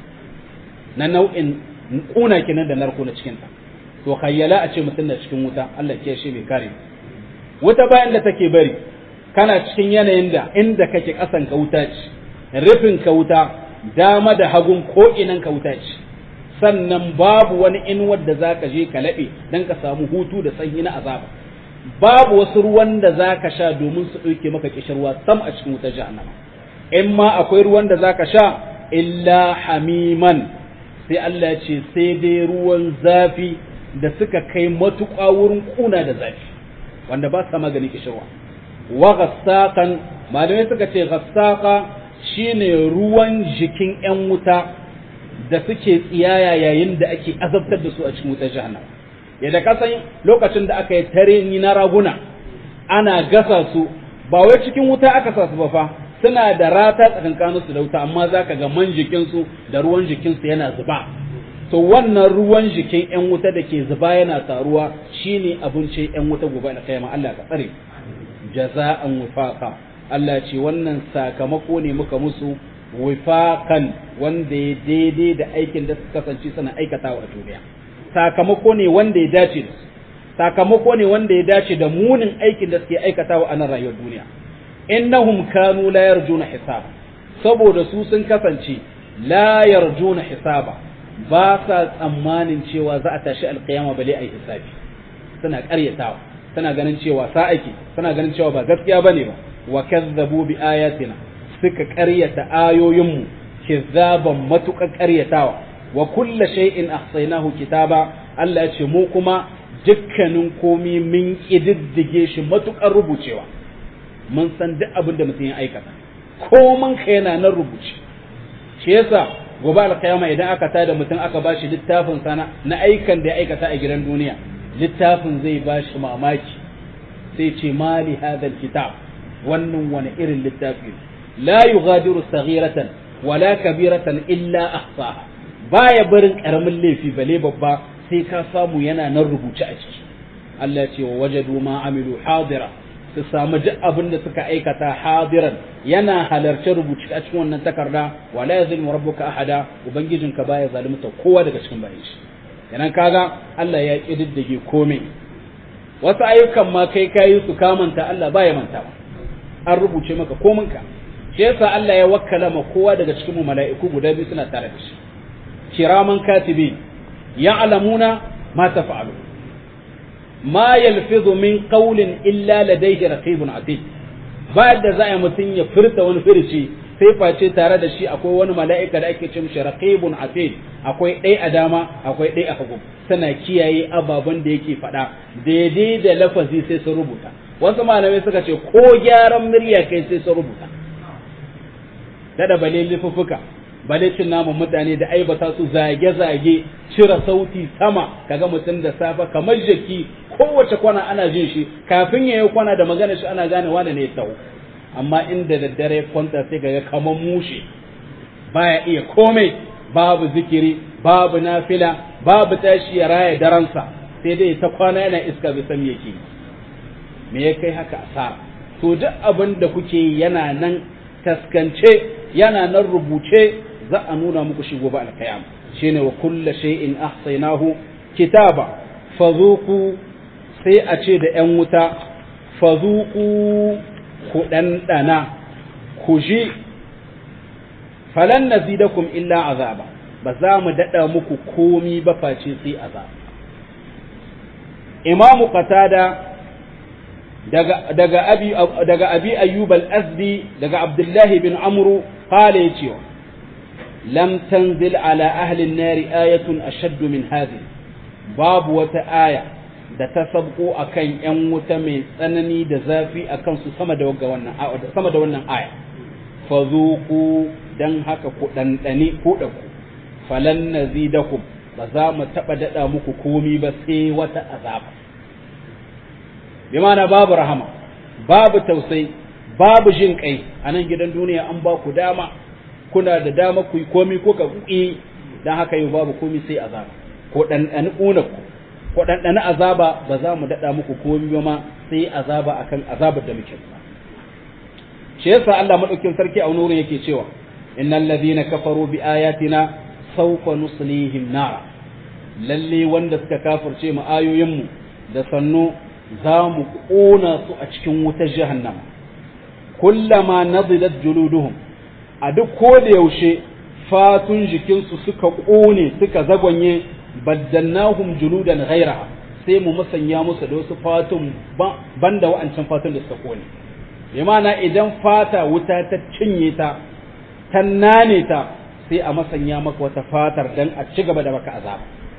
na nau'in ƙuna kenan da narko na cikinta to khayyala a ce mutum da cikin wuta Allah ke shi mai kare wuta bayan da take bari kana cikin yanayin da inda kake ƙasan ka wuta ce rufin ka wuta dama da hagun ko inan ka wuta ce sannan babu wani inuwar da za ka je ka laɓe don ka samu hutu da sanyi na azaba babu wasu ruwan da za ka sha domin su ɗauke maka kishirwa sam a cikin wutar jahannama in ma akwai ruwan da za ka sha illa hamiman sai Allah ya ce sai dai ruwan zafi da suka kai matuƙa wurin ƙuna da zafi wanda ba sa maganin kishirwa wa gassaqan malamai suka ce gassaqa shine ruwan jikin ‘yan wuta da suke tsiyaya yayin da ake azabtar da su a cikin wutar jahannama yadda kasan lokacin da aka yi tare ni na raguna ana gasa su ba wai cikin wuta aka sa su ba fa suna da rata tsakankanin su da wuta amma za ka ga man jikinsu da ruwan jikinsu yana zuba to wannan ruwan jikin ‘yan wuta da ke zuba yana taruwa shine abincin ‘yan wuta gobe da kai Allah ka tsare jaza'an wifaqa Allah ce wannan sakamako ne muka musu wifaqan wanda ya daidai da aikin da suka kasance suna aikatawa a duniya sakamako ne wanda ya dace da su sakamako ne wanda ya dace da munin aikin da suke aikatawa a nan rayuwar duniya innahum kanu la yarjuna hisaba saboda su sun kasance la yarjuna hisaba ba sa tsammanin cewa za a tashi alkiyama bale ai hisabi suna karyatawa suna ganin cewa sa ake suna ganin cewa ba gaskiya bane ba wa kazzabu bi ayatina suka karyata ayoyinmu kizzaban matuƙar karyatawa wa kulla shay'in ahsaynahu kitaba Allah ya ce mu kuma dukkanin komi mun kididdige shi matuƙar rubucewa mun san duk abin da mutum ya aikata koman ka yana nan rubuce shi yasa gobe alkiyama idan aka tada mutum aka bashi littafin sana na aikan da ya aikata a gidan duniya littafin zai bashi mamaki sai ce mali hadal kitab wannan wani irin littafi la yughadiru saghiratan wala kabiratan illa ahsaha baya barin karamin laifi bale babba sai ka samu yana nan rubuce a ciki Allah ya ce wa wajadu ma amilu hadira su samu duk abin da suka aikata hadiran yana halarce rubuce a cikin wannan takarda wala yazlimu rabbuka ahada ubangijinka baya zalunta kowa daga cikin bayan shi kenan kaga Allah ya kididdige komai wasu ayyukan ma kai kayi su kamanta Allah baya mantawa an rubuce maka kominka shi yasa Allah ya wakkala ma kowa daga cikin mu mala'iku guda biyu suna tare da shi kiraman katibi ya'lamuna ma taf'alu ma yalfizu min qawlin illa ladayhi raqibun atid ba da za a mutum ya furta wani firici sai face tare da shi akwai wani mala'ika da ake ce mishi raqibun atid akwai ɗaya a dama akwai ɗaya a hagu tana kiyaye ababen da yake faɗa daidai da lafazi sai su rubuta wasu malamai suka ce ko gyaran murya kai sai su rubuta dada bale lifuffuka bale cin naman mutane da aibata su zage-zage cire sauti sama kaga mutum da safa kamar jaki kowace kwana ana jin shi kafin ya yi kwana da magana shi ana gane wane ne ya tau amma inda daddare kwanta sai kaga kamar mushe baya iya komai babu zikiri babu nafila babu tashi ya raya daransa sai dai ta kwana yana iska bai san yake me ya kai haka asara to duk abin da kuke yana nan taskance yana nan rubuce za a nuna muku shi gobe alkayam shine wa kulla shay'in ahsaynahu kitaba fazuku sai a ce da ‘yan wuta fazuku ku ɗanɗana ku ji falan nazidakum illa azaba ba za mu daɗa muku komi ba face sai azaba imamu qatada daga daga abi daga abi ayyub al-azdi daga abdullahi bin amru qala yace lam tanzil ala ahli an-nar ayatun ashadd min hadhihi babu wata aya da ta sabko akan yan wuta mai tsanani da zafi akan su sama da wannan sama da wannan aya fazuku dan haka ku dandane ku da ku falan nazidakum ba za mu taba dada muku komi ba sai wata azaba bi mana babu rahama babu tausayi babu jin kai a nan gidan duniya an ba ku dama kuna da dama ku yi komi ko ka kuɗi dan haka yau babu komi sai azaba ko ɗanɗani ƙuna ku ko ɗanɗani azaba ba za mu daɗa muku komi ba ma sai azaba akan azabar da muke shi yasa Allah madaukin sarki a nurin yake cewa innal ladhina kafaru bi ayatina sawfa nuslihim nar lalle wanda suka kafirce mu ayoyin mu da sannu za mu kona su a cikin wutar jahannama kullama nadilat juluduhum a duk ko da yaushe fatun jikinsu suka kone suka zagonye baddannahum juludan ghairaha sai mu musanya musu da wasu fatun banda wa'ancan fatun da suka kone bi ma'ana idan fata wuta ta cinye ta ta nane ta sai a masanya maka wata fatar dan a ci gaba da maka azaba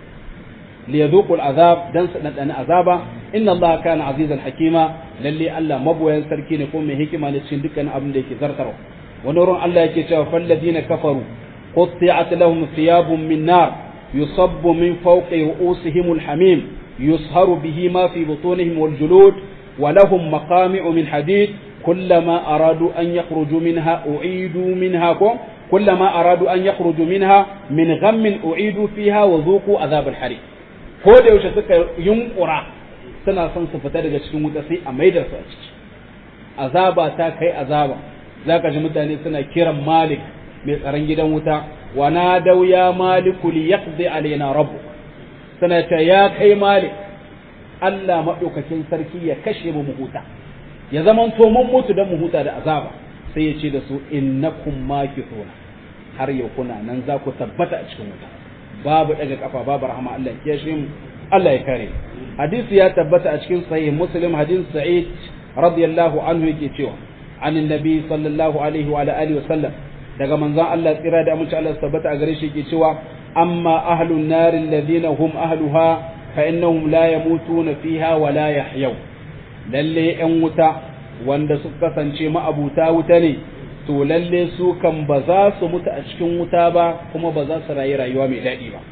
li yadhuqu al'azab dan su dan azaba inna Allah kana azizan hakima lalle Allah maboyan sarki ne ko mai hikima ne cikin dukkan abin da yake zartarwa wani wurin Allah yake cewa falladina kafaru qutti'at lahum thiyabun min nar yusabbu min fawqi ru'usihim al-hamim yusharu bihi ma fi butunihim wal julud wa lahum maqami'u min hadid كلما أرادوا أن يخرجوا منها أعيدوا منها كلما أرادوا أن يخرجوا منها من غم أعيدوا فيها وذوقوا عذاب الحريق ko da yaushe suka yunkura suna son su fita daga cikin wuta sai a maida su a ciki azaba ta kai azaba zaka ji mutane suna kiran malik mai tsaron gidan wuta wa nadaw ya maliku li yaqdi alaina rabbuk suna ta ya kai malik Allah madaukakin sarki ya kashe mu mu huta ya zaman to mun mutu dan mu huta da azaba sai ya ce da su innakum makithuna har yau kuna nan za ku tabbata a cikin wuta babu daga kafa babu rahama Allah ya kiyashe mu Allah ya kare hadisi ya tabbata a cikin sahih muslim hadin sa'id radiyallahu anhu yake cewa an annabi sallallahu alaihi wa alihi wa sallam daga manzon Allah tsira da amince Allah tabbata a gare shi yake cewa amma ahlun nar alladhina hum ahluha fa innahum la yamutuna fiha wa la yahyaw lalle yan wuta wanda suka kasance ma'abuta wuta ne to lalle su kan ba za su mutu a cikin wuta ba kuma ba za su rayu rayuwa mai daɗi ba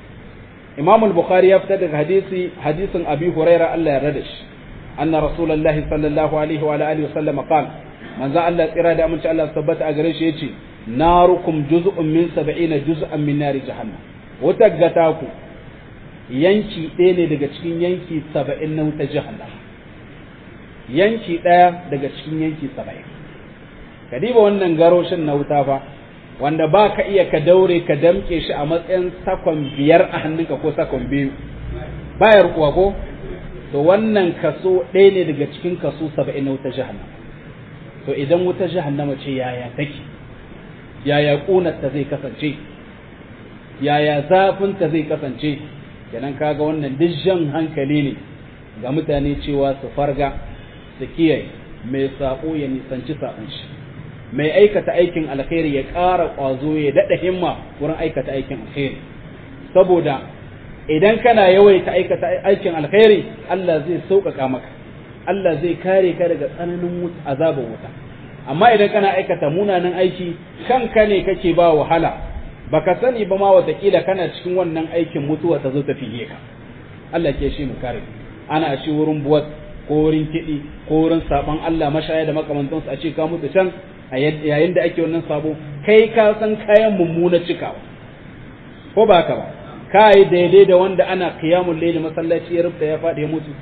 Imam al-Bukhari ya fitar daga hadisi hadisin Abi Huraira Allah ya rada shi anna Rasulullahi sallallahu alaihi wa alihi wasallam qala manzo Allah tsira da aminci Allah tabbata a gare shi yace narukum juz'un min 70 juz'an min nari jahannam wata gata ku yanki ɗaya ne daga cikin yanki 70 na wuta jahannam yanki ɗaya daga cikin yanki 70 ka diba wannan garoshin na wuta fa wanda ba ka iya ka daure ka damke shi a matsayin sakon biyar a hannunka ko sakon biyu bayar kuwa ko to wannan kaso ɗaya ne daga cikin kaso saba'in na wuta jahannama to idan wuta jahannama ce yaya take yaya ƙunarta zai kasance yaya zafinta zai kasance kenan kaga wannan duk jan hankali ne ga mutane cewa su farga su kiyaye mai saƙo ya nisanci saƙon shi mai aikata aikin alkhairi ya ƙara ƙwazo ya daɗa himma wurin aikata aikin alkhairi saboda idan kana yawaita aikata aikin alkhairi Allah zai sauƙaƙa maka Allah zai kare ka daga tsananin azabar wuta amma idan kana aikata munanan aiki kanka ne kake ba wahala baka sani ba ma watakila kana cikin wannan aikin mutuwa ta zo ta fiye ka Allah ke shi mu kare ana shi wurin buwat ko wurin kiɗi ko wurin saɓon Allah mashaya da makamantansu a ce ka mutu can a yayin da ake wannan sabo kai ka san kayan mummuna cikawa ko ba haka ba ka yi daidai da wanda ana qiyamul layli masallaci ya rubuta ya faɗi ya mutu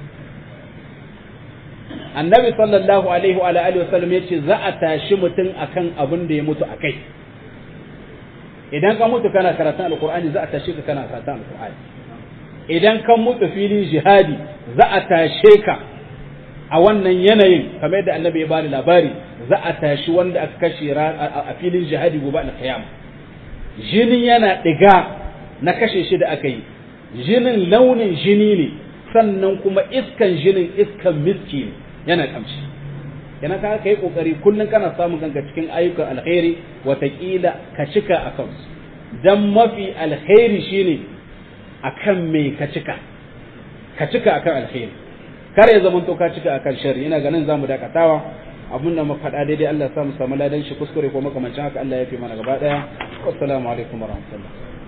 annabi sallallahu alaihi wa alihi wasallam yace za a tashi mutum akan abin da ya mutu akai idan ka mutu kana karatun alqur'ani za a tashi ka kana karatun alqur'ani idan ka mutu filin jihadi za a tashe ka a wannan yanayin kamar yadda annabi ya bani labari za a tashi wanda aka kashe a filin jihadi gobe alkiyama jinin yana diga na kashe shi da aka yi jinin launin jini ne sannan kuma iskan jinin iskan miski ne yana kamshi yana ka kai kokari kullun kana samun kanka cikin ayyukan alkhairi watakila ka cika a kansu dan mafi alkhairi shine akan me ka cika ka cika akan alkhairi kar ya zama to ka cika akan sharri ina ganin zamu dakatawa abin da muka faɗa daidai Allah ya sa mu samu ladan shi kuskure ko makamancin haka Allah ya fi mana gaba daya assalamu alaikum warahmatullahi